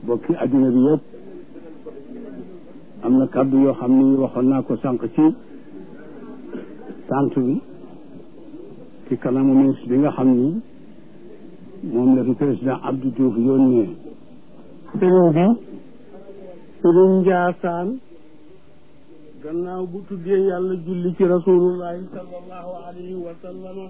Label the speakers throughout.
Speaker 1: bokki adduna bi yëpp am na kàddu yoo xam ni waxoon naa ko sànq ci tant bi ci kanamu ministre bi nga xam ni moom la fi président Abdou Diouf yónnee sëriñ bi sëriñ Njaasaan gannaaw bu tuddee yàlla julli ci rasulullahi sallallahu alayhi wa sallama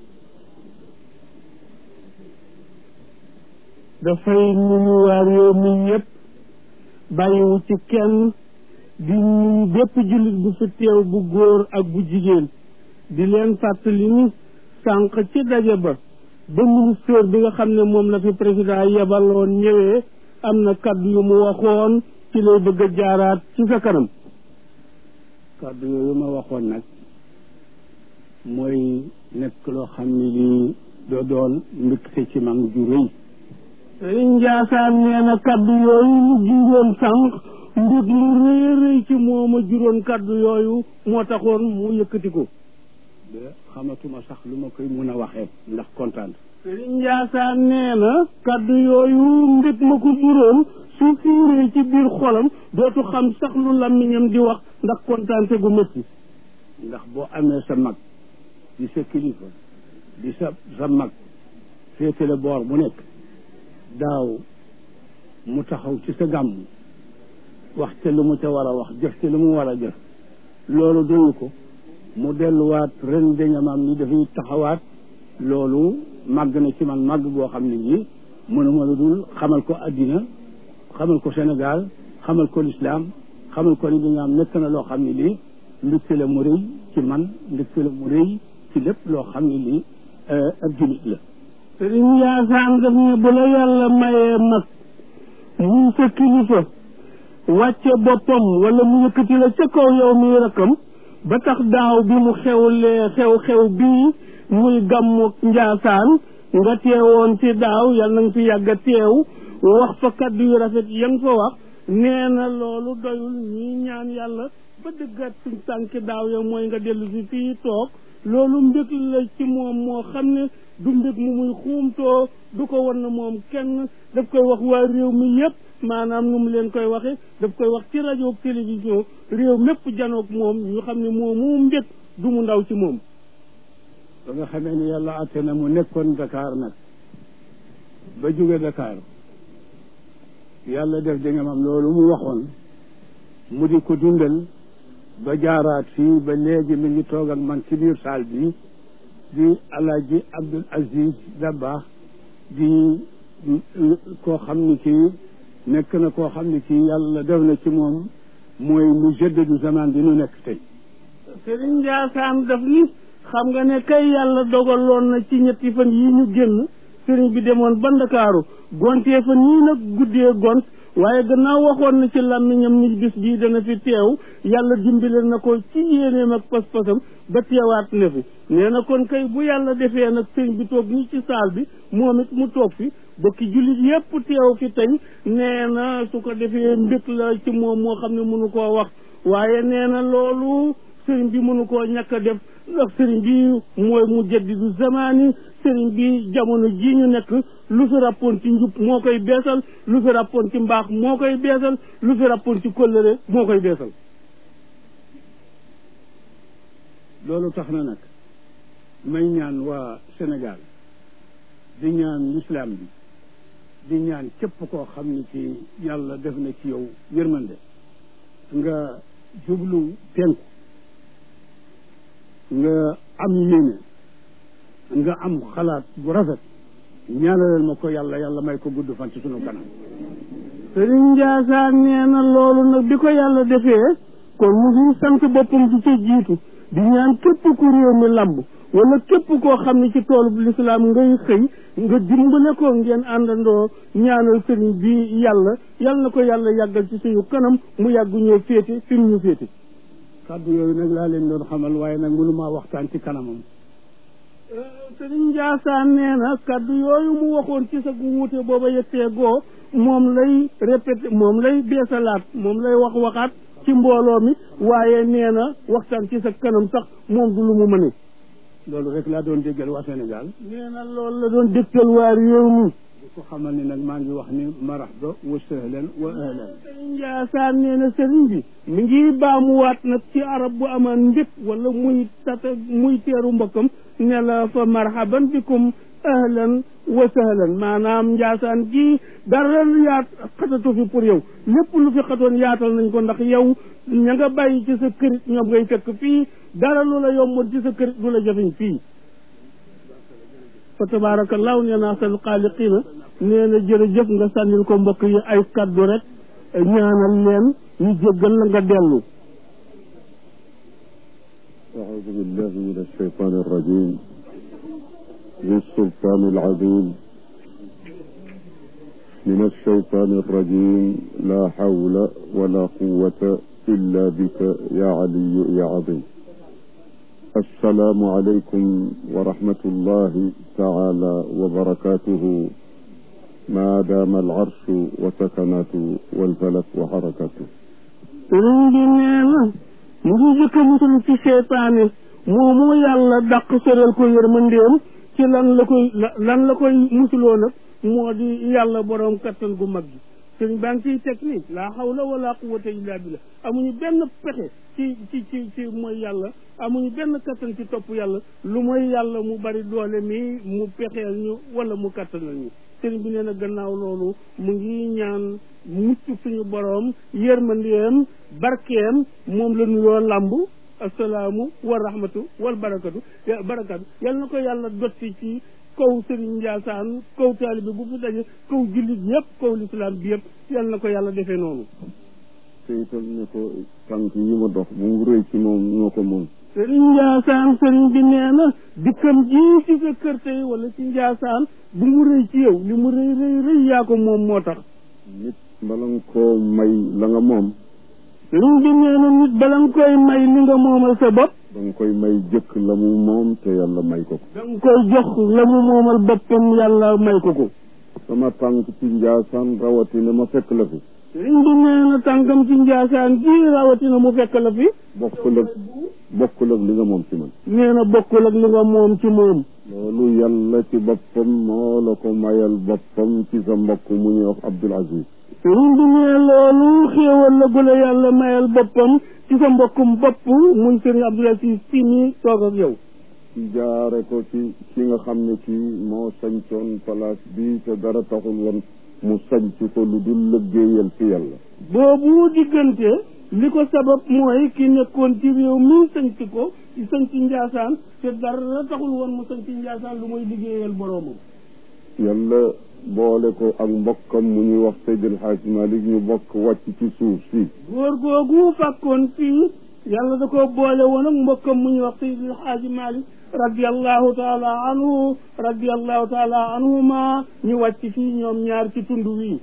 Speaker 1: dafay nuyu waa réew mi yëpp bàyyiwu ci kenn di nuyu bépp jullit bu fi teew bu góor ak bu jigéen di leen fàttali ni sànq ci daje ba ba ministère bi nga xam ne moom la fi président yebaloon ñëwee am na kaddu yu mu waxoon ci lay bëgg a jaaraat ci sa kanam kaddu yooyu ma waxoon nag mooy nekk loo xam ne lii doo doon mbégte ci man ju rëy sëriñ Njaasaan nee na kaddu yooyu ñu junjoon sànq mbir lu rëy rëy ci moom a juróon kaddu yooyu moo taxoon mu yëkkati ko de xamatuma sax lu ma koy mun a waxee ndax kontaan sëriñ Njaasaan nee na kaddu yooyu mbir ma ko juróon su fiiree ci biir xolam dootu xam sax lu làmmiñam di wax ndax kontaante gu métti ndax boo amee sa mag di sa kilifa di sa sa mag féetale boor bu nekk daaw mu taxaw ci sa gàmm wax te lu mu ca war a wax jëf te lu mu war a jëf loolu doyu ko mu delluwaat ren dañamam ni dafay taxawaat loolu màgg na ci man màgg boo xam ne nii mënuma lu dul xamal ko addina xamal ko Sénégal xamal ko lislaam xamal ko ni dañaam nekk na loo xam ne lii mbégte la mu rëy ci man mbégte la mu rëy ci lépp loo xam ne lii ak jullit la sëriñ Yaasaan daf ne bu la yàlla mayee mag muy sa kilifa wàcce boppam wala mu yëkkati la ca kaw yow muy rakkam ba tax daaw bi mu xewlee xew-xew bii muy gàmmu Njaasaan nga teewoon ci daaw yal na nga fi yàgg a teew wax fa kaddu yu rafet ya nga fa wax nee na loolu doyul ñuy ñaan yàlla ba dëggaat suñ tànki daaw ya mooy nga dellu si fii toog loolu mbég la ci moom moo xam ne du mbég mu muy xuumtoo du ko wan na moom kenn daf koy wax waa réew mi yépp maanaam nu mu leen koy waxe daf koy wax ci rajo ak télévision réew mépp janoog moom ñu xam ne moom mu mbég du mu ndaw ci moom ba nga xamee ni yàlla atte na mu nekkoon Dakar nag ba jóge Dakar yàlla def di nga mam loolu mu waxoon mu di ko dundal ba jaaraat fii ba léegi mi ngi toog ak man ci biir saal bi di alaaji Abdul Aziz Dabakh di koo xam ni kii nekk na koo xam ni kii yàlla def na ci moom mooy mu jëddadu zaman bi nu nekk tey Sëriñ Njaasaan daf ni xam nga ne kay yàlla dogaloon na ci ñetti fan yi ñu génn sëriñ bi demoon ba Ndakaaru gontee fa nii nag guddee gont waaye gannaaw waxoon na ci làmmiñam ni bis bii dana fi teew yàlla dimbale na ko ci yéeneem ak pas-pasam ba teewaat na fi nee na kon kay bu yàlla defee nag sëriñ bi toog nii ci saal bi moom it mu toog fi bokki jullit yépp teew fi tey nee na su ko defee mbég la ci moom moo xam ne mënu koo wax waaye nee na loolu sëriñ bi mënu koo ñàkk a def ndax sëriñ bi mooy mu jaddidu zamaani sëriñ bi jamono ji ñu nekk lu fi rappoon ci njub moo koy beesal lu fi rappoon ci mbaax moo koy beesal lu fi rappoon ci kóllëre moo koy beesal loolu tax na nag may ñaan waa Sénégal di ñaan lislaam bi di ñaan képp koo xam ni ci yàlla def na ci yow yërmande nga jublu penku nga am yéene nga am xalaat bu rafet ñaanalal ma ko yàlla yàlla may ko gudd fan ci sunu kanam sëriñ Njaasaan nee na loolu nag bi ko yàlla defee kon mu ngi sant boppam di ca jiitu di ñaan képp ku réew mi lamb wala képp koo xam ne ci toolu lislaam ngay xëy nga dimbale ko ngeen àndandoo ñaanal sëriñ bi yàlla yàlla na ko yàlla yàggal ci suñu kanam mu yàggu ñoo féete fi mu ñu féete kàddu yooyu nag laa leen doon xamal waaye nag mënumaa waxtaan ci kanamam sëriñ Njaasaan nee na kàddu yooyu mu waxoon ci sa wuute booba yettee goo moom lay répété moom lay beesalaat moom lay wax waxaat ci mbooloo mi waaye nee na waxtaan ci sa kanam sax moom du lu mu mëne loolu rek laa doon déggal waa Sénégal nee na loolu la doon dégtal waa réew mi di ko xamal ni nag maa ngi wax ni marhaba wa sahlan wa ahlan sëriñ Njaasaan nee na sëriñ bi mi ngi baamuwaat nag ci arab bu amaan mbég wala muy tata muy teeru mbokkam ne la fa marhaban bikum ahlan wa sahlan maanaam Njaasaan gi dara yaat xatatu fi pour yow lépp lu fi xatoon yaatal nañ ko ndax yow ña nga bàyyi ci sa kërit ñoom ngay fekk fii dara lu la yomboon ci sa kërit du la jafeñ fii fa tabarakallahu nee naa sal xaaliqina nee na jërëjëf nga sànnil ko mbokk yi ay kaddu rek ñaanal leen ñu jéggal la nga dellu
Speaker 2: أعوذ بالله من الشيطان الرجيم ذي السلطان العظيم من الشيطان الرجيم لا حول ولا قوة إلا بك يا علي يا عظيم السلام عليكم ورحمة الله تعالى وبركاته ما دام العرش وسكناته والفلك وحركته
Speaker 1: sëriñ bi nee na mu ngi jëkk a musul ci seytaane moomu yàlla dàq soreel ko yërmandeem ci lan la koy lan la koy musuloo nag moo di yàlla boroom kattan gu mag gi sëriñ baa ngi ciy teg ni laa hawla wala quwwata illa billah amuñu benn pexe ci ci ci ci mooy yàlla amuñu benn kattan ci topp yàlla lu mooy yàlla mu bari doole mi mu pexeel ñu wala mu kattanal ñu sëriñ bi nee na gannaaw loolu mu ngi ñaan mucc suñu boroom yërmandeem barkeem moom la nuyoo làmb asalaamu wa rahmatu wal barakatu barakatu yal na ko yàlla dotti ci kaw sëriñ Njaasaan kaw taalibe bu fi daje kaw jullit yëpp kaw lislaam bi yëpp yal na ko yàlla defee noonu
Speaker 2: te itam ne ko tànk yi ma dox bu mu rëy ci moom ñoo ko moom
Speaker 1: sëriñ Njaasaan sëriñ bi nee na dikkam ji ci sa kër tey wala ci Njaasaan bu mu rëy ci yow li mu rëy rëy rëy yaa ko moom moo tax
Speaker 2: nit bala nga koo may la nga moom
Speaker 1: sëriñ bi nee na nit bala nga koy may li nga moomal sa bopp
Speaker 2: da nga koy may jëkk la mu moom te yàlla may ko ko
Speaker 1: da nga koy jox la mu moomal boppam yàlla may ko ko
Speaker 2: sama tànk ci njaasaan rawatina ma fekk la fi
Speaker 1: sëriñ bi nee na tànkam ci Njaasaan ji rawatina mu fekk la fi
Speaker 2: bokkul ak bokkul ak li nga moom ci man
Speaker 1: nee na bokkul ak li nga moom ci moom
Speaker 2: loolu yàlla ci boppam moo la ko mayal boppam ci sa mbokk mu ñuy wax Abdul Aziz
Speaker 1: sëriñ bi nee loolu xéewal la gula yàlla mayal boppam ci sa mbokkum bopp muy sëriñ Abdul Aziz si nii toog ak yow
Speaker 2: ci jaare ko ci ki nga xam ne kii moo sañcoon place bi te dara taxul woon mu sañc ko lu dul lëggéeyal fi yàlla
Speaker 1: boobu diggante li ko sabab mooy ki nekkoon ci réew mi sañc ko ci sañc Njaasaan te dara taxul woon mu sañc Njaasaan lu muy liggéeyal boroomam
Speaker 2: yàlla boole ko ak mbokkam mu ñuy wax Seydil Hadj Malick ñu bokk wàcc ci suuf si
Speaker 1: góor googu fàkkoon fii yàlla da ko boole woon ak mbokkam mu ñuy wax Seydil Hadji Malick radiallahu taala anhu radiallahu taala anhuma ñu wàcc fii ñoom ñaar ci tund wi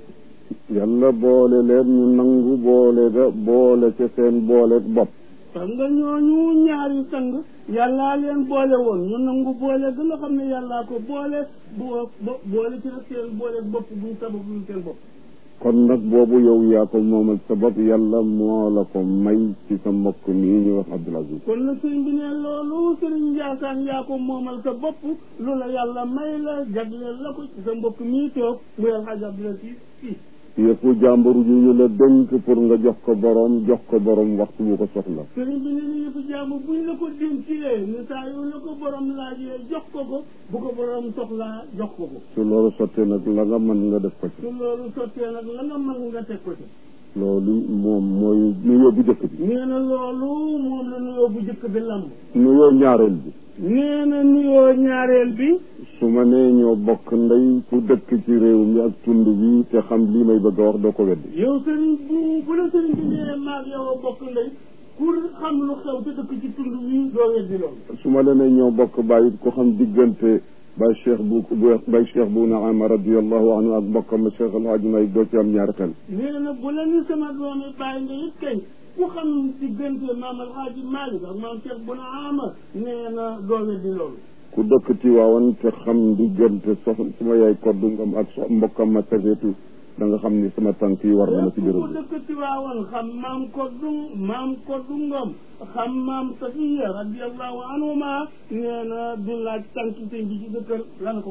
Speaker 2: yàlla boole leen ñu nangu boole ga boole ca seen boole bopp
Speaker 1: xam nga ñooñu ñaari sang yàllaa leen boole woon ñu nangu boole ga nga xam ne yàllaa ko boole bo boole ci nag seen boole bopp buñ sabab luñ seen bopp
Speaker 2: kon nag boobu yow yaa ko moomal sa bopp yàlla moo la ko may ci sa mbokk mii ñu wax Abdul Aziz
Speaker 1: kon nag sëriñ bi ne loolu sëriñ Njaasaan yaa ko moomal sa bopp lu la yàlla may la jagleel la ko ci sa mbokk mii toog muy alxaaji Abdul Aziz si
Speaker 2: yëpp jàmbur yu ñu la dénk pour nga jox ko borom jox ko borom waxtu bu ko soxla
Speaker 1: sëriñ bi ne ni yëpp jàmbur buñ la ko dénkee ne saa yu la ko borom laajee jox ko ko bu ko borom soxlaa jox ko ko
Speaker 2: su loolu sottee nag la nga mën nga def ko ci
Speaker 1: su loolu sottee nag la nga mën nga teg ko ci
Speaker 2: loolu moom mooy nuyoo bu jëkk bi
Speaker 1: nee na loolu moom la nuyoo bu jëkk bi lamb
Speaker 2: nuyoo ñaareel bi
Speaker 1: nee na nuyoo ñaareel bi
Speaker 2: su ma nee ñoo bokk ndey ku dëkk ci réew mi ak tund bi te xam lii may bëgg a wax doo ko weddi
Speaker 1: yow sëriñ bu bu la sëriñ bi nee maag yow a bokk ndey pour xam lu xew te dëkk ci tund wi doo weddi loolu
Speaker 2: su ma la nee ñoo bokk bàyyi ku xam diggante bay cheikh bu bay cheikh bu naama radiallahu anhu ak mbokkam cheikh alhaaji may doo ci am ñaari xel
Speaker 1: nee na bu la ni sama doomi bàyyi nga it kay ku xam diggante maam alhaaji Malick ak maam cheikh bu naama nee na doo weddi loolu
Speaker 2: ku dëkk Tiwaawan te xam diggante sox suma yaay koddu ngam ak so mbokkam ma safeetu da nga xam ni sama tànk yi war na ma ci
Speaker 1: ku
Speaker 2: béréb bi
Speaker 1: dëkk Tiwaawan xam maam koddu maam koddu ngom xam maam safiya radiallahu anhuma nee na du laaj tànk sëñ bi ci sa kër lan ko waral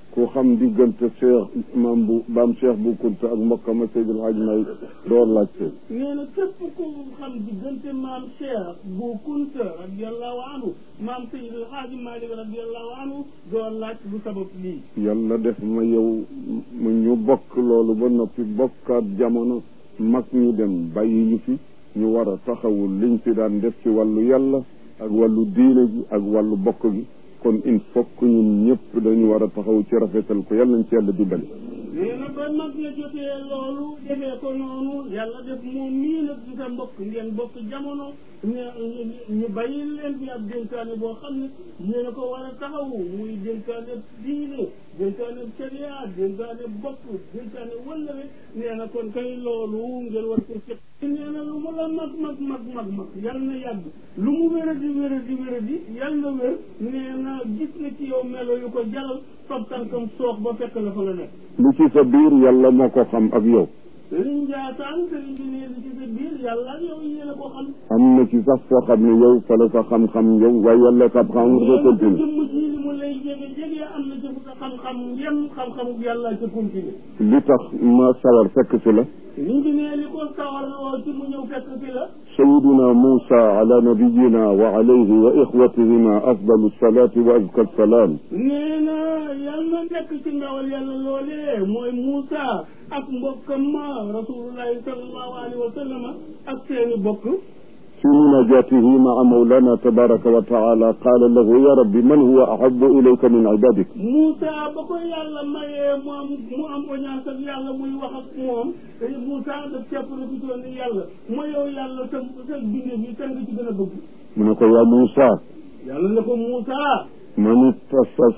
Speaker 2: ku xam diggante cheikh maam bu baam cheikh bu kunta ak mbokkama Seydil Hadj May doo laajte
Speaker 1: nee na képp ku xam diggante maam Cheikh bu Kunta radiallahu anhu maam Seydi El Hadji Malick radiallahu anhu doo laaj lu sabab lii
Speaker 2: yàlla def ma yow mu ñu bokk loolu ba noppi bokkaat jamono mag ñi dem bàyyi ñu fi ñu war a taxawul liñ fi daan def ci wàllu yàlla ak wàllu diine gi ak wàllu bokk gi kon il faut que ñun ñëpp dañu war a taxaw ci rafetal ko yàlla nañ ci yàlla dimbali
Speaker 1: nee na ba mag la jotee loolu defee ko noonu yàlla def moom mii nag di sa mbokk ngeen bokk jamono ñu ñu bàyyi leen fi ab dénkaane boo xam ne yéen a ko war a taxawu muy dénkaane diine dénkaane sharia dénkaane bokk dénkaane wëllëre nee na kon kay loolu ngeen war ko fekk nee na lu mu la mag mag mag mag mag yàlla na yàgg lu mu wéra di wéra di wéra di yàlla na wér nee na gis na ci yow melo yu ko jaral fab tànkam soox ba fekk la fa nga nekk
Speaker 2: li ci sa biir yàlla moo ko xam ak yow
Speaker 1: sëriñ Ndiassane sëriñ bi nee li ci sa biir yàlla ak yow yéen a ko xam
Speaker 2: am na ci sax foo xam ne yow fa la sa xam-xam yow waaye yàlla xam-xam nga ko continue
Speaker 1: jëmm ji li mu lay jege jege am na ci fu sa xam-xam yem xam-xamu yàlla ca continue
Speaker 2: li tax ma sawar fekk si la
Speaker 1: sëriñ bi nee li ko sawar loo ci mu ñëw fekk fi la
Speaker 2: sayiduna Moussa ala nabiyina wa alayhi wa ixwatihima afdalu salaati wa azka salaam
Speaker 1: nee na yàlla nekk ci ndawal yàlla loolee mooy Moussa ak mbokkam ma rasulullahi sallallahu alayhi wa sallam ak seeni bokk
Speaker 2: في مناجاته مع مولانا تبارك وتعالى قال له يا رب من هو أحب إليك من عبادك
Speaker 1: Moussa ba ko yàlla mayee mu am mu am audience ak yàlla muy wax ak moom Moussa daf cepp na fi doon ni yàlla ma yow yàlla sa sa bindee bi kan nga ci gën a bëgg
Speaker 2: من يا موسى
Speaker 1: yàlla ne ko Moussa
Speaker 2: من اتصف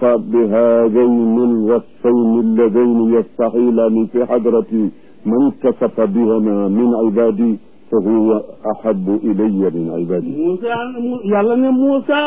Speaker 2: بهذين الوصفين اللذين يستحيلان في حضرتي من اتصف بهما من عبادي فهو أحب إلي من عبادي
Speaker 1: Moussa yàlla ne Moussa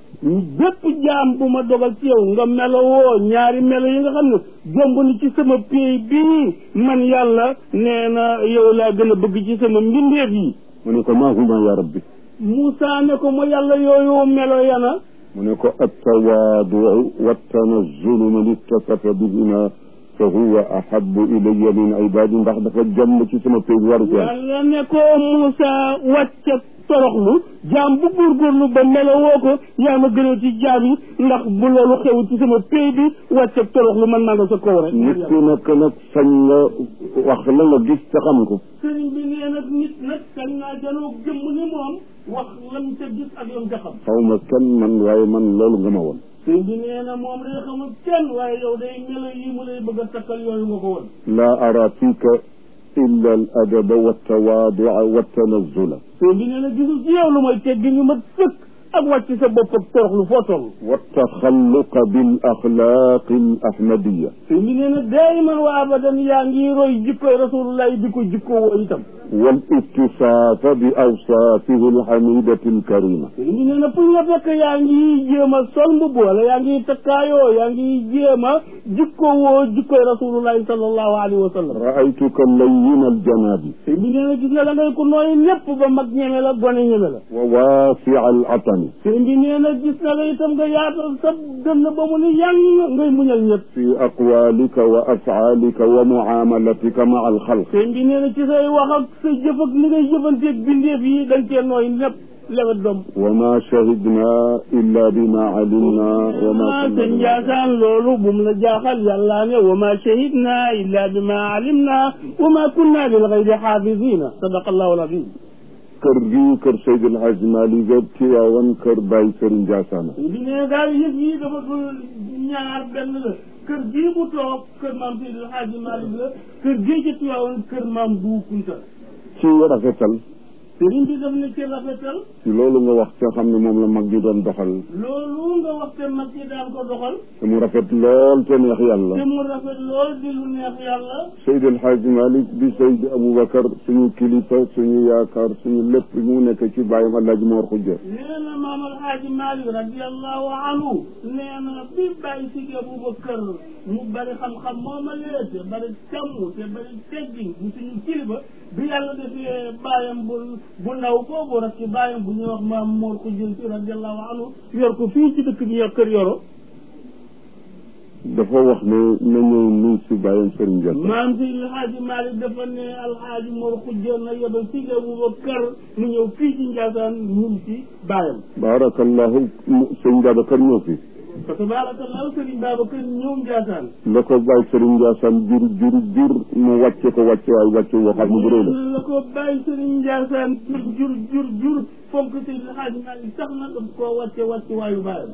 Speaker 1: bépp jaam bu ma dogal ci yow nga melowoo ñaari melo yi nga xam ne jomb ni ci sama pay bii man yàlla nee na yow laa gën a bëgg ci sama mbindeef yi
Speaker 2: mu ne ko maa huma ya rabbi
Speaker 1: Moussa ne ko ma yàlla yooyu melo yana
Speaker 2: mu ne ko attawaadu wattanazulu man ittasafa bihima fa huwa ahabu ilaya min ibadi ndax dafa jomb ci sama pay waru ko
Speaker 1: yàlla ne ko Moussa wàcce toroxlu jaam bu góorgóorlu ba melowoo ko yaa ma gënal ci jaam yi ndax bu loolu xew ci sama pay bi wàcce toroxlu man maa nga sa kaw rek
Speaker 2: nit ku nekk nag sañ nga wax la nga gis te xam ko
Speaker 1: sëriñ bi nee nag nit nag sañ naa janoo jëmm ni moom wax lam ca gis ak lam ca xam
Speaker 2: xaw ma kenn man waaye man loolu nga ma woon
Speaker 1: sëriñ bi nee na moom day xamul kenn waaye yow day melo yi mu lay bëgg a takkal yooyu nga ko woon
Speaker 2: laa ara fiika illa al adaba waltawaadua waltanazula
Speaker 1: sëriñ bi nee na gisul ci yow lu mooy teggi ñu mat sëkk ak wàcc sa bopp ak toroxlu foo toll
Speaker 2: waltaxalluqa bil axlaaqi al ahmadiya
Speaker 1: sëriñ bi nee na daayiman wa abadan yaa ngi roy jikkoy rasulullahi di ko jikkoo woo itam
Speaker 2: wal ittisaafa bi awsaafihi al hamidati al karima
Speaker 1: sëriñ bi nee na pour nga fekk yaa ngi jéem a sol mbubb wala yaa ngi takkaayoo yaa ngi jéem a jikkoo woo jikkoy rasulullahi sallallahu alayhi wa sallam
Speaker 2: raaytuka layyin al janaabi
Speaker 1: sëriñ bi nee na gis nga da ngay ko nooy lépp ba mag ñeme la gone ñeme la
Speaker 2: wa waasia al atani
Speaker 1: sëriñ bi nee na gis na la itam nga yaatal sa dënn ba mu ni yang ngay muñal ñëpp
Speaker 2: fi aqwalika wa afcaalika wa mucaamalatika maa al xalq
Speaker 1: sëriñ bi nee na ci say wax ak sa jëf ak li ngay jëfanteeg bindeef yi dañ cee nooy lépp lewet doom
Speaker 2: wa ma shahidna illa bima alimna wa ma
Speaker 1: ah sëñ Ndiassane loolu bu mu la jaaxal yàlla ne wa ma shahidna illa bima alimna wa ma kunna lil ghaybi xaafidina sadaqa allahu alazim
Speaker 2: kër gii kër Seydi El Hadji Malick ga Tiwaawan kër Baye Serigne Ndiassane
Speaker 1: bi ne daal yëf yi dafa dul ñaar benn la kër gii mu toog kër maam Seydi El Hadji Malick la kër gii ci Tiwaawan kër maam Bou Kounta
Speaker 2: ci rafetal
Speaker 1: sëriñ bi daf ne ci rafetal
Speaker 2: ci loolu nga wax te xam ne moom la mag ñi doon doxal
Speaker 1: loolu nga wax te mag ñi daan ko doxal
Speaker 2: te mu rafet lool te neex yàlla
Speaker 1: te mu rafet lool di lu neex yàlla
Speaker 2: Seydi El Hadji Malick bi Seydi Aboubacar suñu kilifa suñu yaakaar suñu lépp mu nekk ci bàyyam Alaaji Moor Xujja
Speaker 1: nee na maam alxaaji Malik radiallahu anhu nee na bi bàyyi si Aboubacar mu bari xam-xam moomalee te bari càmm te bari teggin bu suñu kilifa bi yàlla defee bàyyam bu bu ndaw boobu rek ci bàyyam bu ñuy wax maam Mor Xujja si radiallahu anhu yor ko fii ci dëkk bi yor kër yoro
Speaker 2: dafa wax ne na ñëw nuyu si bàyyam Sëriñ Ndiaye
Speaker 1: maam si alxaaji Malick dafa ne alxaaji Mor xujjoon na yebal si Aboubacar mu ñëw fii ci Ndiassane ñun si bàyyam
Speaker 2: baarakallahu sëñ Babacar ñëw fi
Speaker 1: fa tabarakallahu Serigne Babacar ñëw Ndiassane
Speaker 2: la ko bàyyi Sëriñ Ndiassane jur jur jur mu wàcce ko wàcce waay wàcce woo xam ne bu rëy la
Speaker 1: la ko bàyyi Serigne Ndiassane jur jur jur jur fonk si alxaaji Malick sax na daf koo wàcce wàcce waayu bàyyam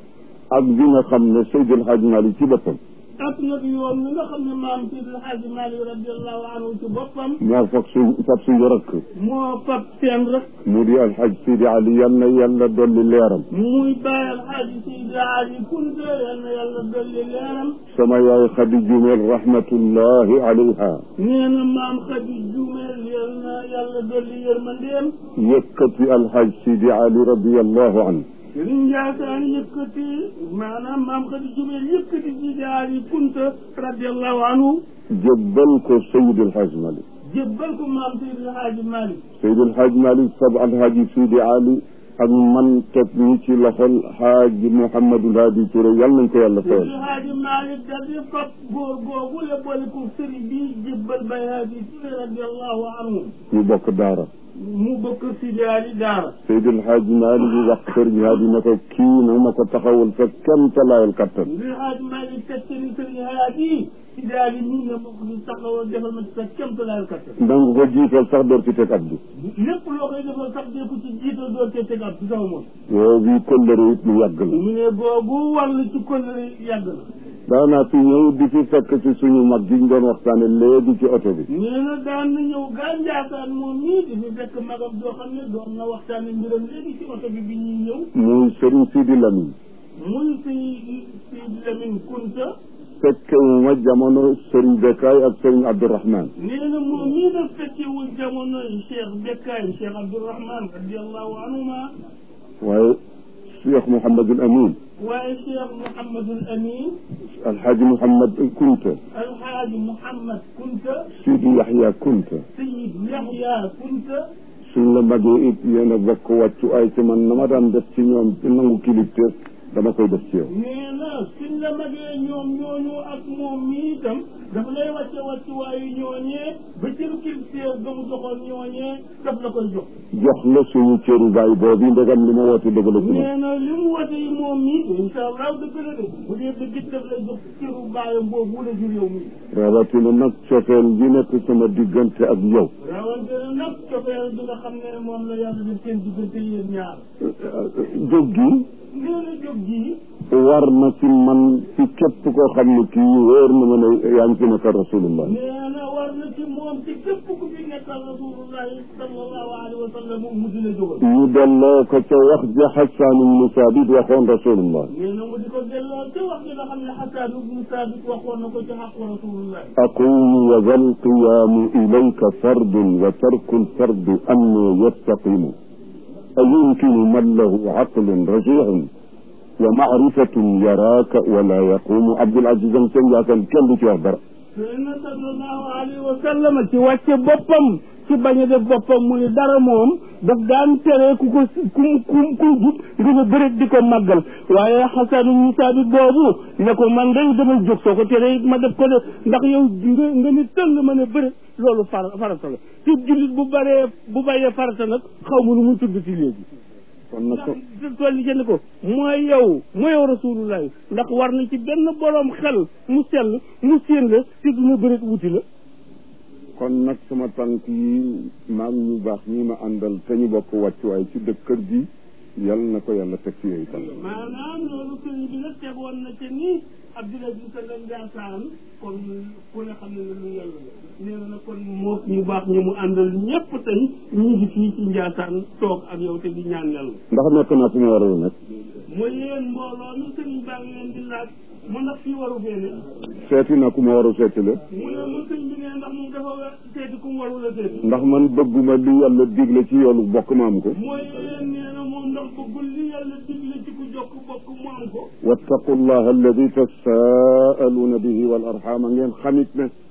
Speaker 2: ak bi nga xam ne Seydi El Hadji Malick ci boppam
Speaker 1: ak nag yoon mi nga xam ne maam si alxaaji Malick radiallahu anhu ci boppam
Speaker 2: moo fag su fab suñu rakk
Speaker 1: moo fab seen rek
Speaker 2: mu di alxaj Sidi Ali yal na yàlla dolli leeram
Speaker 1: muy bàyyi alxaaji Seydi Ali Kunta yal na yàlla dolli leeram
Speaker 2: sama yaay Xadi Jumel rahmatullahi alayha
Speaker 1: nee na maam xadi jumeel yal na yàlla dolli yërmandeem
Speaker 2: yëkkati alxaj Sidi Ali radiallahu anhu
Speaker 1: sëriñ Ndiassane yëkkati maanaam maam xadi jumeel yëkkati Seydi Ali Kunta radiallahu anhu
Speaker 2: jébbal ko Seydi El Hadji Malick
Speaker 1: jébbal ko maam Seydi alxaaji Malick
Speaker 2: Seydi El Hadji Malick sab alxaaji Sidi Ali ak man teg ñi ci loxol xaaji Mouhamadul Hadi Touré yal nañ ko yàlla
Speaker 1: Seydi
Speaker 2: fayal
Speaker 1: alxaaji Malick dal di fab góor googu la boole ko sëriñ bi jébbal Baye Hadi Touré radiallahu anhu
Speaker 2: ñu bokk daara
Speaker 1: mu bokk Seydi Ali daara
Speaker 2: Seydi El Hadji Malick wax sëriñ Hadi ne ko kii na ma ko taxawul fa kenn talaayal kattan
Speaker 1: li alxaaji Malick teg sëriñ sëriñ Hadi Seydi Ali nii nga ma ko di taxawal defal ma ci sa kéemtalaayal kattan
Speaker 2: danga ko jiital sax door ci teg at bi
Speaker 1: lépp loo koy defal sax dee ko ci jiital doo cee teg ab ci sama moom
Speaker 2: yow bi kóllëre it lu yàgg la
Speaker 1: mu ne boobu wàll ci kóllëre yàgg na
Speaker 2: daanaa fi ñëw di fi fekk ci suñu mag gi ñu doon waxtaane léegi ci oto bi
Speaker 1: nee na daan na ñëw gaa Njaasaan moom nii di fi fekk magam joo xam ne doon na waxtaane mbiram léegi ci oto bi bi ñuy ñëw
Speaker 2: muy sëriñ Sidi Lamine
Speaker 1: muy si si Lamine Kunta
Speaker 2: fekkewuma jamono sëriñ Bekkaay ak sëriñ Abdourahman
Speaker 1: nee na moom nii daf fekkewul jamono Cheikh Bekkaay Cheikh Abdourahman radiallahu anhuma
Speaker 2: waaye Cheikh Mouhamadul Amin
Speaker 1: waaye Cheikh Mouhamadul Amin
Speaker 2: alxaaji Mouhamad Kunta
Speaker 1: alxaaji Mouhamad Kunta
Speaker 2: Sidi Yaxya Kunta
Speaker 1: Sayid Yaxya Kunta
Speaker 2: suñ la magee it yéen a bokk wàccu ay ci man na ma daan def ci ñoom ci nangu kilifteef dama koy def ci yow
Speaker 1: nee na suñ la magee ñoom ñooñu ak moom mi itam dafa lay wàcce wàcce waayu ñooñee ba cëru kilifteef ga mu joxoon ñooñee daf la koy jox
Speaker 2: jox la suñu cëru baay boobu ndegam li ma woote dëgg la ci man
Speaker 1: nee na li mu wote yi moom mi incha allah dëgg la de bu dee dëgg it daf lay jox cëru baayam boobu la jur yow mi
Speaker 2: rawatina nag cofeel gi nekk sama diggante ak yow
Speaker 1: rawante na nag cofeel bi nga xam ne moom la yàlla def seen diggante yéen ñaar
Speaker 2: jóg gi
Speaker 1: nee na jóg gi
Speaker 2: war na ci man ci képp koo xam ne kii wóor na ma ne yaa ngi fi nekkal rasulullah
Speaker 1: nee na war na ci moom ci képp ku fi nekkal rasulullahi sallallahu alayhi wa sallam mu di la jógal
Speaker 2: ñu delloo ko ca wax ja Xasaan ibnu Saabit waxoon rasulullah
Speaker 1: nee na mu di ko delloo ca wax ji nga xam ne Xasaan ibnu Saabit waxoon na ko ci xaqu rasulullah
Speaker 2: aqumu wa zal qiyaamu ilayka fardun wa tarku lfardi anni yastaqimu ayumkinu man lahu aqlun rajihun wa maarifatun yaraaka wala yaqumu Abdul Aziz am seen yaakaar kenn du ci wax dara
Speaker 1: sëyna sallallahu alayhi wa sallam ci wàcce boppam ci bañ a def boppam mu ni dara moom daf daan tere ku ko ku ku ku jub nga ne bërit di ko màggal waaye xasanu musaa bi boobu ne ko man day damay jóg soo ko tere it ma def ko de ndax yow nga nga ni tëll ma ne bërit loolu far farata la ci jullit bu baree bu bàyyee farata nag xaw ma nu mu tudd ci léegi
Speaker 2: kon nag
Speaker 1: ndax tool yi jënd ko mooy yow mooy yow rasulullah ndax war na ci benn boroom xel mu sell mu séen la te dina bërit wuti la
Speaker 2: kon nag sama tànk yi maam ñu baax ñi ma àndal te ñu bokk wàccuwaay ci dëkk kër gi yal na ko yàlla teg ci yooyu tànk
Speaker 1: maanaam loolu sëriñ bi nag tegoon na ca ni Abdoulaye Diouf Sall Ndiassane kon ku ne xam ne ne lu yàlla la nee na nag kon moo ñu baax ñi mu àndal ñëpp tey ñu ngi fii ci Ndiassane toog ak yow te di ñaan yàlla
Speaker 2: ndax nekk naa fu ma war a nekk
Speaker 1: mooy yéen mbooloo mi sëriñ baa ngi leen di laaj mu ndax fii waru fee ne
Speaker 2: seeti naa ku ma war a seeti la
Speaker 1: mu ne mu sëñ bi ne ndax moom dafa war seeti ku mu warul a seeti
Speaker 2: ndax man bëgguma li yàlla digle ci yoonu bokk ma am ko
Speaker 1: mooy yéen nee na moom ndax bëggul li yàlla digle ci ku jokk bokk mu am ko
Speaker 2: wattaqu llah alladi tasaaluuna bihi wal arxama ngeen xamit ne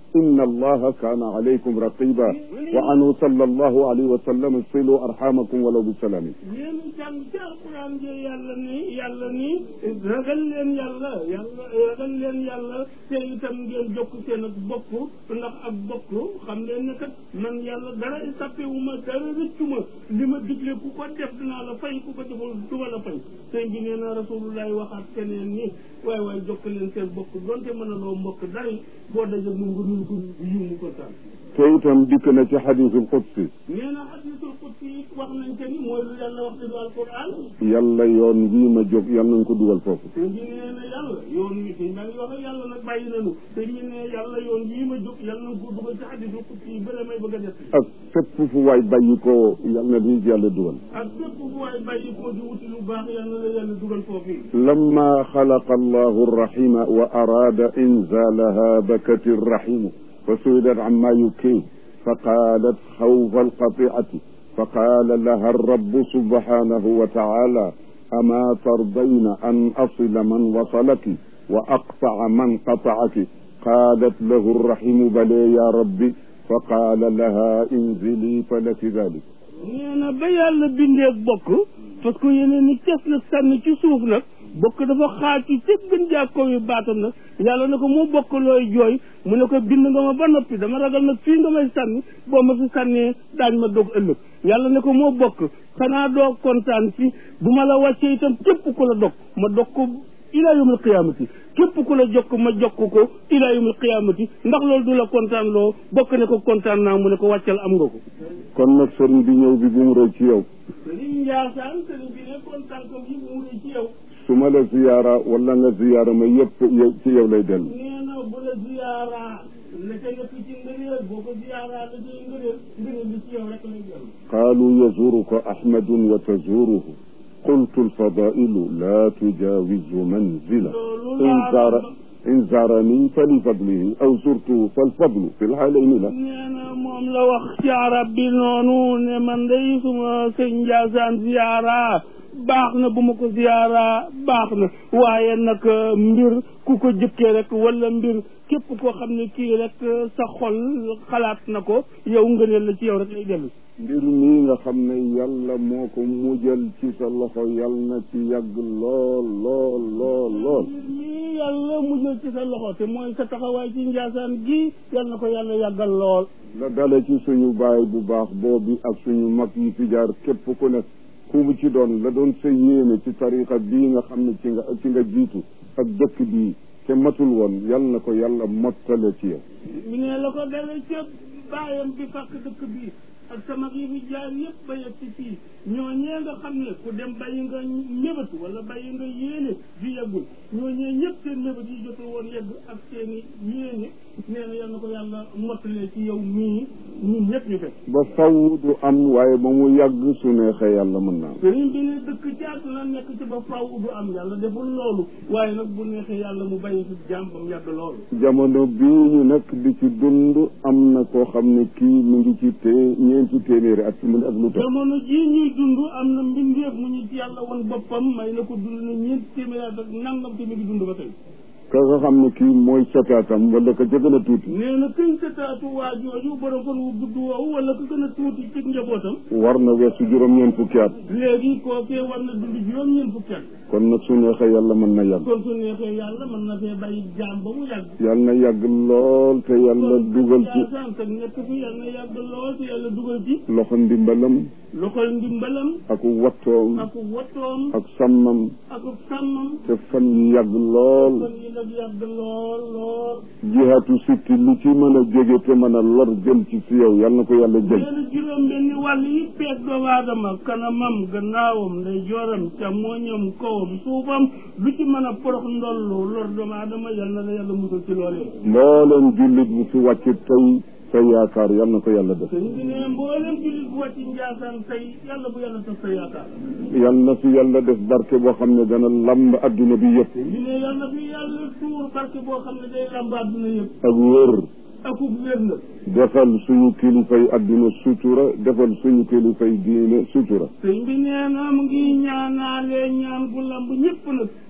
Speaker 2: inna allaha kaana alaykum raqiba wa anhu sallallahu alayhi wa sallam silu arhamakum walaw bi salaamin
Speaker 1: yéen jàng ci alquran ji yàlla ni yàlla ni ragal leen yàlla yàlla ragal leen yàlla te itam ngeen jokk seen ak bokk ndax ak bokk xam leen ne kat man yàlla dara sàppewuma dara rëccuma li ma digle ku ko def dinaa la fay ku ko deful duma la fay sëñ bi nee na rasulullahi waxaat keneen ni waay waay jokk leen seen bokk donte mën a loo mbokk dara boo dajeg mu nga nul ko yimu ko taal
Speaker 2: te itam dikk na ci xadisul qudsi
Speaker 1: nee na hadisul qudsi it wax nañ te ni mooy lu yàlla wax ci du alquran
Speaker 2: yàlla yoon wii ma jóg yàlla nañ ko dugal foofu
Speaker 1: te ñu nee na yàlla yoon wi te maa ngi wax ak yàlla nag bàyyi nañu te ñu ne yàlla yoon wii ma jóg yàlla nañ ko dugal ci hadisul qudsi yi bële may bëgg a def
Speaker 2: ak fépp fu waay bàyyi ko yàlla na di yàlla dugal
Speaker 1: ak bépp bu waay bàyyi ko di wuti lu baax yàlla na la yàlla dugal foofu yi
Speaker 2: لما خلق الله الرحم وأراد إنزالها بكت الرحم فسئلت عما يكيه فقالت خوف القطيعة فقال لها الرب سبحانه وتعالى أما ترضين أن أصل من وصلك وأقطع من قطعك قالت له الرحم بلى يا ربي فقال لها انزلي فلك ذلك
Speaker 1: nee na ba yàlla bindee bokk parce que yeneen ni ces la sànni ci suuf nag bokk dafa xaaj ci ca gën jaa kaw yi baatam nag yàlla ne ko moo bokk looy jooy mu ne ko bind nga ma ba noppi dama ragal nag fii nga may sànni boo ma fi sànnee daañ ma dog ëllëg yàlla ne ko moo bokk xanaa doo kontaan ci bu ma la wàccee itam képp ku la dog ma dog ko ilaa yawmil qiyaamati képp ku la jokk ma jokk ko ilaa yawmil qiyaamati ndax loolu du la kontaan loo bokk ne ko kontaan naa mu ne ko wàccal am nga ko
Speaker 2: kon nag sëriñ bi ñëw bi bu mu rëy ci yow
Speaker 1: sëriñ Njaasaan sëriñ bi ne kontaan ko yi mu ngi ci yow
Speaker 2: su ma la ziyaara wala nga ziyaara ma yëpp yow ci yow lay dellu
Speaker 1: nee na bu la ziyaara la ca nekk ci ngëneel boo ko ziyaara la cay ngëneel ngëneel li ci yow rek lay dellu
Speaker 2: قالوا يزورك أحمد وتزوره قلت الفضائل لا تجاوز منزله إن زار إن زارني فلفضله أو زرته فالفضل في الحالين لا
Speaker 1: nee na moom la wax ci arab bi noonu ne man day suma sëñ Njaasaan ziyaara baax na bu ma ko ziyaara baax na waaye nag mbir ku ko jëkkee rek wala mbir képp koo xam ne kii rek sa xol xalaat na ko yow ngëneel la ci yow rek lay dellu
Speaker 2: mbir mii nga xam ne yàlla moo ko mujjal ci sa loxo yàlla na ci yàgg lool lool lool lool
Speaker 1: lii yàlla mujjal ci sa loxo te mooy sa taxawaay ci njaasaan gi yal na ko yàlla yàggal lool
Speaker 2: la dale ci suñu baay bu baax boobi ak suñu mag yi fi jaar képp ku ne ku mu ci doon la doon sa yéene ci tariqa bii nga xam ne ci nga ci nga jiitu ak dëkk bii te matul woon yal na ko yàlla mottale ci yow
Speaker 1: mi ne la ko dale ca baayam bi fàkk dëkk bii ak sama yi fi jaar yëpp ba yegg ci fii ñooñee nga xam ne ku dem bàyyi nga mébatu wala bàyyi nga yéene ju yeggul ñooñee ñëpp seen mébat yi jotul woon yegg ak seen i yéene nee na yal na ko yàlla mottalee ci yow mii ñun ñëpp ñu fekk
Speaker 2: ba faw du am waaye ba mu yàgg su neexee yàlla mën naa
Speaker 1: sëriñ bi ne dëkk ci àdduna nekk ci ba faw du am yàlla deful loolu waaye nag bu neexee yàlla mu bàyyi fi jàmm ba mu yàgg loolu
Speaker 2: jamono bii ñu nekk di ci dund am na koo xam ne kii mu ngi ci tee ñeenti téeméeri at mu ne ak lu tax
Speaker 1: jamono jii ñuy dund am na mbindeef mu ñu ci yàlla woon boppam may na ko dund na ñeenti téeméeri at ak nangam te mi ngi dund ba tey
Speaker 2: ka nga xam ne kii mooy sataatam wala ka ca gën a tuuti
Speaker 1: nee na këñ sa taatu waa jooju borom fan wu gudd woowu wala ku gën a tuuti ci njabootam
Speaker 2: war na weesu juróom-ñeent fukki at
Speaker 1: léegi kookee war na dund juróom-ñeent fukki at
Speaker 2: kon nag su neexee yàlla mën na yàgg
Speaker 1: kon su neexee yàlla mën na fee bàyyi jaam ba mu yàgg
Speaker 2: yàlla na yàgg lool te yàlla dugal ci
Speaker 1: jaasaan te nekk fi yàlla na yàgg lool te yàlla dugal ci
Speaker 2: loxo ndimbalam
Speaker 1: loxol ndimbalam
Speaker 2: ak wattoom
Speaker 1: ak wattoom
Speaker 2: ak sàmmam
Speaker 1: ak sàmmam
Speaker 2: te fan yi yàgg lool
Speaker 1: kon yi nag yàgg lool lool
Speaker 2: jihaatu sikki lu ci mën a jóge te mën a lor jëm ci si yow yàlla na ko yàlla jël
Speaker 1: nee na juróom benni wàll yi peeg doomu aadama kanamam gannaawam ndey jooram càmmooñam kawam suufam lu ci mën a porox ndollu lor doomu aadama yal na la yàlla musal ci loolee
Speaker 2: mbooleem jullit bu fi wàcc tey sa yaakaar yàlla na ko yàlla def
Speaker 1: sëñ bi ne mboolem jullit bu wàcc njaasaan tey yàlla bu yàlla tas sa yaakaar
Speaker 2: yàlla na fi yàlla def barke boo xam ne dana lamb adduna bi yëpp
Speaker 1: ñu ne yàlla fi yàlla tuur barke boo xam ne day làmb àdduna yëpp
Speaker 2: ak wër
Speaker 1: akub wér na
Speaker 2: defal suñu kilifay adduna sutura defal suñu kilifay diine sutura
Speaker 1: sëñ bi nee na mu ngi ñaanaale ñaan bu lamb ñëpp nag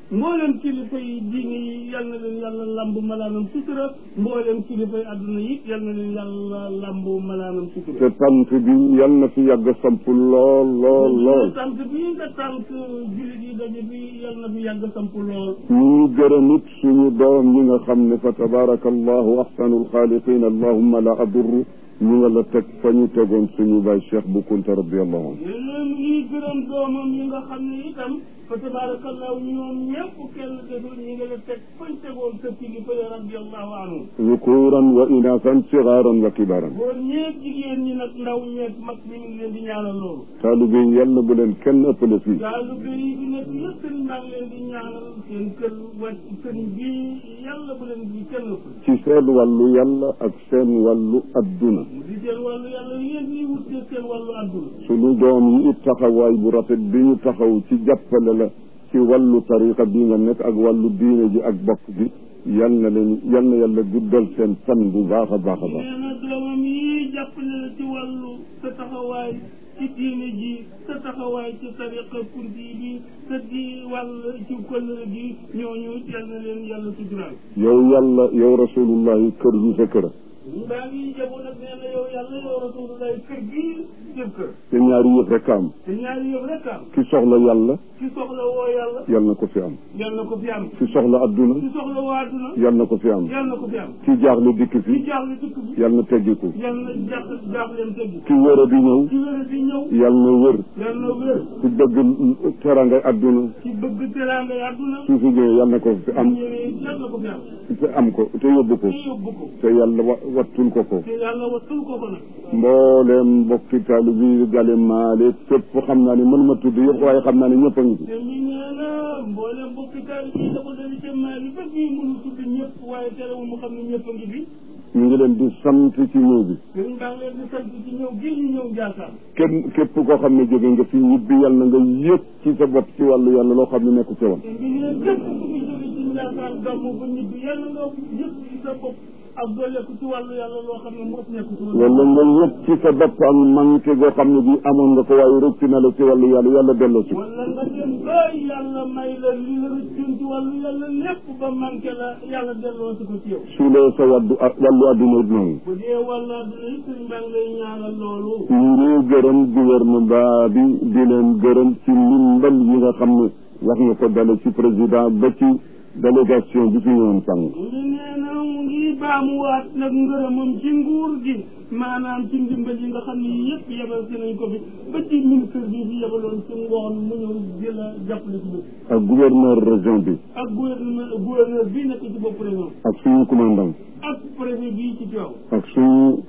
Speaker 1: mboolem kilifa yi diine yi yal na leen yàlla lamb malaanam sutura mboolem kilifa yi adduna yi yal na leen yàlla lamb malaanam sutura
Speaker 2: te tant bi yal na fi yàgg samp lool lool lool
Speaker 1: sant bi nga sant jullit yi daje bi yal na fi yàgg samp lool
Speaker 2: ñu gërëm it suñu doom yi nga xam ne fa tabaraka allahu ahsanul xaaliqin allahumma la adurru ñu nga la teg fa ñu tegoon suñu baay cheikh bu kunta radiallahu anhu
Speaker 1: léeg-léeg mu ngi gërëm doomam yi nga xam ne itam fa tabarakallahu ñoom ñëpp kenn deful ñi nga la teg fañ tegoon sa kilifa ya radiallahu anhu
Speaker 2: zukuran wa inasan sigaran wa kibaran
Speaker 1: góor ñeeg jigéen ñi nag ndaw ñeeg mag ñi ngi leen di ñaanal loolu
Speaker 2: taalibe yi yal na bu leen kenn ëppale fii
Speaker 1: yàlla bi bi nekk yëpp sëriñ baa ngi leen di ñaanal seen kër wàcc sëriñ bi yàlla bu leen di kenn ëpp
Speaker 2: ci seen wàllu yàlla ak seen wàllu adduna
Speaker 1: mu di seen wàllu yàlla yéen ñi wut seen wàllu àdduna
Speaker 2: suñu doom yi it taxawaay bu rafet bi ñu taxaw ci jàppale la ci wàllu tariqa bi nga nekk ak wàllu diine ji ak bokk bi yal na leen yal na yàlla guddal seen fan bu baax a baax a baax
Speaker 1: nee na doomam yi jàppale la ci wàllu sa taxawaay ci diine ji sa taxawaay ci tariqa kurdi bi sa di wàll ci këllëre gi ñooñu yal na leen yàlla suturaal
Speaker 2: yow yàlla yow rasulullahi kër gi sa kër
Speaker 1: ñu baa ngi jaboon nag nee na yow yàlla yow rasulullah kër gi seen kër
Speaker 2: te ñaari yëf rek am
Speaker 1: te ñaari yëf rek am
Speaker 2: ki soxla yàlla
Speaker 1: ki soxla woo yàlla
Speaker 2: yal na ko fi am
Speaker 1: yal na ko fi am
Speaker 2: ki soxla adduna
Speaker 1: ki soxla woo àdduna
Speaker 2: yal na ko fi am
Speaker 1: yal na ko fi am
Speaker 2: ki jaaxle dikk
Speaker 1: ki
Speaker 2: fi
Speaker 1: jaaxle dëkk bi
Speaker 2: yal na teggiku
Speaker 1: yal na jaax jaaxleem teggi
Speaker 2: ki wër a di ñëw
Speaker 1: ki wér di ñëw
Speaker 2: yal na wër
Speaker 1: yal na wér
Speaker 2: ki bëgg terangay adduna
Speaker 1: ki bëgg teraanga àdduna
Speaker 2: su fi ñëwee yal na ko fi am
Speaker 1: ñëwee yal na ko fi am
Speaker 2: te am ko te yóbbu ko
Speaker 1: te yóbbu ko
Speaker 2: te yàlla wa wattul ko ko
Speaker 1: te yàlla wattul ko ko nag
Speaker 2: mbooleem mbokki taali bi gale maale fépp xam naa ne mënuma tudd yëpp waaye xam naa ne ñëpp a ngi fi
Speaker 1: te mi nee na mboolem mbokki taal yi da ko dali ca maal yi ba fii mënu tudd ñëpp waaye terewul mu xam ne ñëpp a ngi fi
Speaker 2: ñu ngi leen di sant ci ñëw bi
Speaker 1: sëriñ baa ngi leen di sant ci ñëw gi ñu ñëw Njaasaan
Speaker 2: kenn képp koo xam ne jóge nga fi ñibbi yàlla na nga yëg ci sa bopp ci wàllu yàlla loo xam ne nekku ci woon
Speaker 1: te mi ne képp ku fi jóge ci Njaasaan gàmmu ba ñibbi yàlla nga yëpp ci sa bopp ak dooleeku ci wàllu yàlla loo xam ne mos nekku ci woon
Speaker 2: wala nga yëg ci sa bopp ak manqué goo xam ne bi amoon nga ko waaye rëcc na la ci wàllu yàlla yàlla delloo si
Speaker 1: wala nga dem ba yàlla may la li la rëccoon ci wàllu yàlla lépp ba manqué la yàlla delloo si ko ci yow
Speaker 2: su lee sa wàddu wàllu àdduna it noonu
Speaker 1: bu dee wàllu àdduna yi sëriñ baa ngi lay ñaanal loolu
Speaker 2: ñu ngi gërëm gouvernement bi di leen gërëm ci ndimbal yi nga xam ne wax nga ko dale ci président ba ci délégation bi fi ñëwoon sànq
Speaker 1: mu ngi nee na mu ngi baamuwaat nag ngërëmam ci nguur gi maanaam ci ndimbal yi nga xam ne yëpp yebal si nañ ko fi ba ci ministre bi fi yebaloon ci ngoon mu ñëw di la jàppale ci bés
Speaker 2: ak gouverneur région bi
Speaker 1: ak gouverneur gouverneur bii nekk ci bopp région
Speaker 2: ak suñu commandant
Speaker 1: ak préfet bii ci Tivaouane
Speaker 2: ak suñu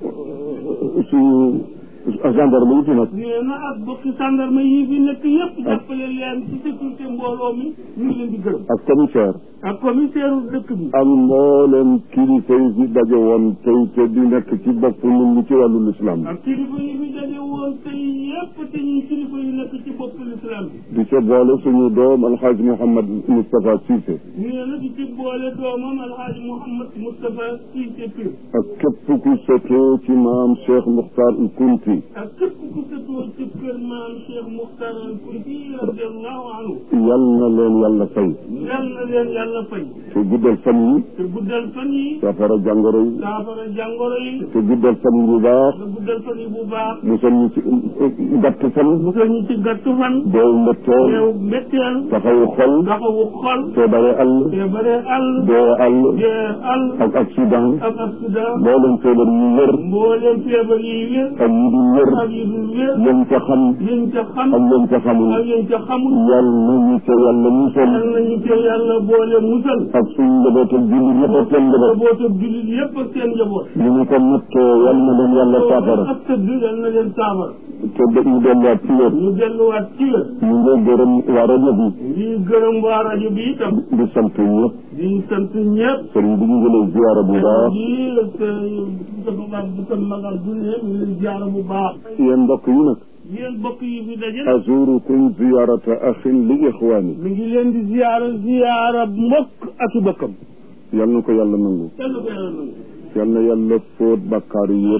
Speaker 2: suñu gendarme yi fi nag
Speaker 1: nee na ak bokki gendarme yi fi nekk yëpp jàppale leen ci sécurité mbooloo mi ñu ngi leen di gërëm
Speaker 2: ak commissaire
Speaker 1: ak commissaire dëkk bi
Speaker 2: ak mbooleem kilifa yi fi daje woon tey te di nekk ci bopp nit ñi ci wàllu lislaam
Speaker 1: ak kilifa yi fi daje woon tey yëpp te ñuy kilifa yi nekk ci bopp l'islam bi
Speaker 2: di ca boole suñu doom alxaaji Mouhamad Moustapha Cissé
Speaker 1: nee na di ci boole doomam alxaaji Mouhamad Moustapha Cissé Pire
Speaker 2: ak képp ku sëtoo ci maam Cheikh Muxtaar il Kunti
Speaker 1: ak képp ku sëtoo ci kër maam Cheikh Muxtar al Kunti radiallahu anhu
Speaker 2: yal na leen yàlla fay
Speaker 1: yal na leen yàlla fay
Speaker 2: te guddal fan yi
Speaker 1: te guddal fan yi
Speaker 2: saafara jàngoro yi
Speaker 1: saafara jàngoro yi
Speaker 2: te guddal fan yi bu baax
Speaker 1: te guddal fan yi bu baax
Speaker 2: musal ñu ci gàtt fan
Speaker 1: musal ñu ci gàttu fan
Speaker 2: doow mbetteel
Speaker 1: teew mbetteel
Speaker 2: taxawu xol
Speaker 1: taxawu xol
Speaker 2: te bare àll
Speaker 1: te bare àll
Speaker 2: dee àll
Speaker 1: dee àll
Speaker 2: ak accident
Speaker 1: ak accident
Speaker 2: mboolem feebar yu wër
Speaker 1: mbooleem feebar yi wér
Speaker 2: ak yi dul wër
Speaker 1: ak yi dul wér
Speaker 2: yéen ca xam
Speaker 1: yéen ca xam
Speaker 2: ak yéen ca xamul
Speaker 1: ak yéen ca xamul
Speaker 2: yal nañu ca yàlla musal
Speaker 1: yal nañu ca yàlla boole musal
Speaker 2: ak suñu njaboot ak jullit yëpp ak seen njaboot
Speaker 1: njaboot ak jullit yépp ak seen njaboot
Speaker 2: ñu ñu ko nattoo yal na leen yàlla saafara
Speaker 1: ak tëdd yal na leen saafara
Speaker 2: te de- ñu delluwaat ci wér
Speaker 1: ñu delluwaat ci wér
Speaker 2: ñu ngi gërëm waa rajo bi
Speaker 1: di gërëm waa rajo bi itam
Speaker 2: di sant ñëpp
Speaker 1: di sant ñëpp
Speaker 2: sëriñ bi ñu ngi lay ziyaara bu baax
Speaker 1: di sa baab bu ko magal du ne ñu leen ziyaara bu baax
Speaker 2: yéen mbokk yi nag
Speaker 1: yéen bokk yi fi daje
Speaker 2: azurukum ziyarata axin li ixwaani
Speaker 1: mi ngi leen di ziyaara ziyaara mbokk ak i bokkam
Speaker 2: yal na ko yàlla nangu
Speaker 1: yàlla ko yàlla nangu
Speaker 2: yal na yàlla fóot bàkkaar yi
Speaker 1: yal
Speaker 2: yëpp
Speaker 1: na yàlla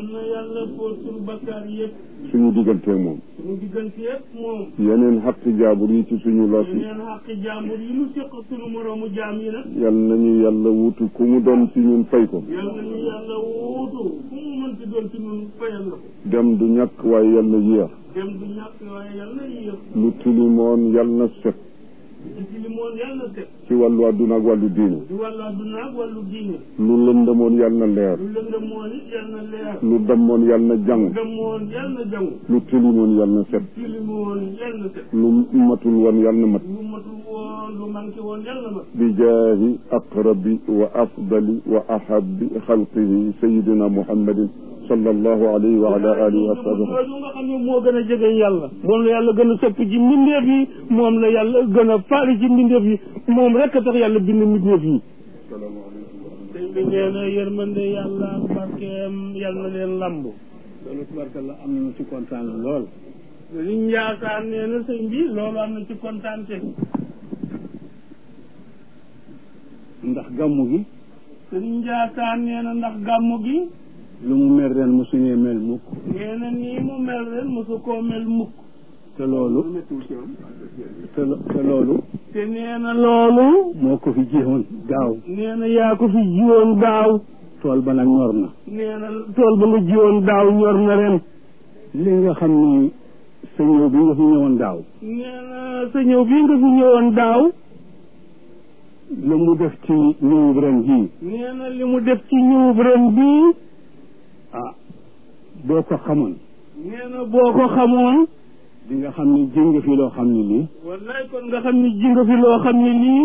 Speaker 1: yàlla fóot suñu bakkaar yëpp
Speaker 2: suñu digganteeg moom
Speaker 1: suñu diggante yëpp moom
Speaker 2: yeneen xaqi jaabur yi ci suñu loos yi
Speaker 1: yeneen xaqi jàmbur yi nu séq suñu moroomu jaam yi nag
Speaker 2: yal nañu yàlla wutu ku mu doon ci ñun fay ko
Speaker 1: yàlla nañu yàlla wuutu fu mu mënti doon ci ñun fayal la ko
Speaker 2: dem du ñàkk waaye yal na yéex
Speaker 1: dem du ñàkk waaye yàlla na yéex
Speaker 2: lu tilimoon yal na set
Speaker 1: ci ci li moon yàlla na set
Speaker 2: ci wàllu àdduna ak wàllu diine
Speaker 1: di wàllu àdduna ak wàllu diine
Speaker 2: lu lëndëmoon yal na leer
Speaker 1: lu lëndëm moon it yàlla na leer
Speaker 2: lu dammoon yal na jàng
Speaker 1: dem moon yàlla na jangu
Speaker 2: lu tilimoon yal na set
Speaker 1: ci li moon yàlla na set
Speaker 2: lu matul woon yal na mat
Speaker 1: lu matul woon lu manqué woon yàlla na mat
Speaker 2: bi jaahi aqrabi wa afdali wa ahabi xalqihi sayidina muhammadin sallallahu alayhi wa ala alihi wa sahbihi
Speaker 1: loolu nga xam ne moo gën a jege yàlla moom la yàlla gën a sopp ci mbindeef yi moom la yàlla gën a faali ci mbindeef yi moom rek a tax yàlla bind mbindeef yi sëñ bi nee na yërmande yàlla ak barkeem yàlla na leen lamb loolu tubarkalla am na ci kontaan lool liñ yaakaar nee na sëñ bi loolu am na ci kontaan te
Speaker 3: ndax gàmmu gi
Speaker 1: sëñ yaakaar nee na ndax gàmmu gi
Speaker 3: lu mu mel ren mosuñee mel mukk
Speaker 1: nee na nii mu mel ren mosu koo mel mukk
Speaker 3: te loolu te lo- te loolu
Speaker 1: te nee na loolu
Speaker 3: moo ko fi jiwoon daaw
Speaker 1: nee na yaa ko fi jiwoon daaw
Speaker 3: tool ba nag ñor na
Speaker 1: nee na tool ba nga jiwoon daaw ñor na ren
Speaker 3: li nga xam ni sa ñëw bi nga fi ñëwoon daaw
Speaker 1: nee na sa ñëw bii nga fi ñëwoon daaw
Speaker 3: lu mu def ci ñëwub ren jii
Speaker 1: nee na li mu def ci ñëwub ren bii
Speaker 3: ah boo ko xamoon
Speaker 1: nee na boo ko xamoon
Speaker 3: di nga xam ni ji nga fi loo xam ni lii
Speaker 1: wallaay kon nga xam ni ji nga fi loo xam ni lii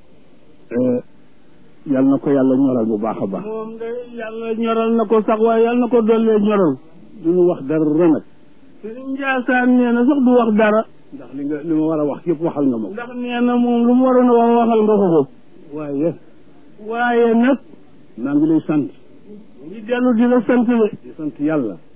Speaker 3: yal na ko yàlla ñoral bu baax a baax
Speaker 1: moom de yàlla ñoral na ko sax waaye yàlla na ko dollee ñoral
Speaker 3: du ñu wax dara nag
Speaker 1: sëriñ Njaasaan nee na sax du wax dara
Speaker 3: ndax li nga li ma war a wax yëpp waxal nga ma ko
Speaker 1: ndax nee na moom lu mu waroon a wax waxal nga ko ko
Speaker 3: waaye
Speaker 1: waaye nag
Speaker 3: maa ngi lay sant
Speaker 1: ngi dellu di la sant de
Speaker 3: di sant yàlla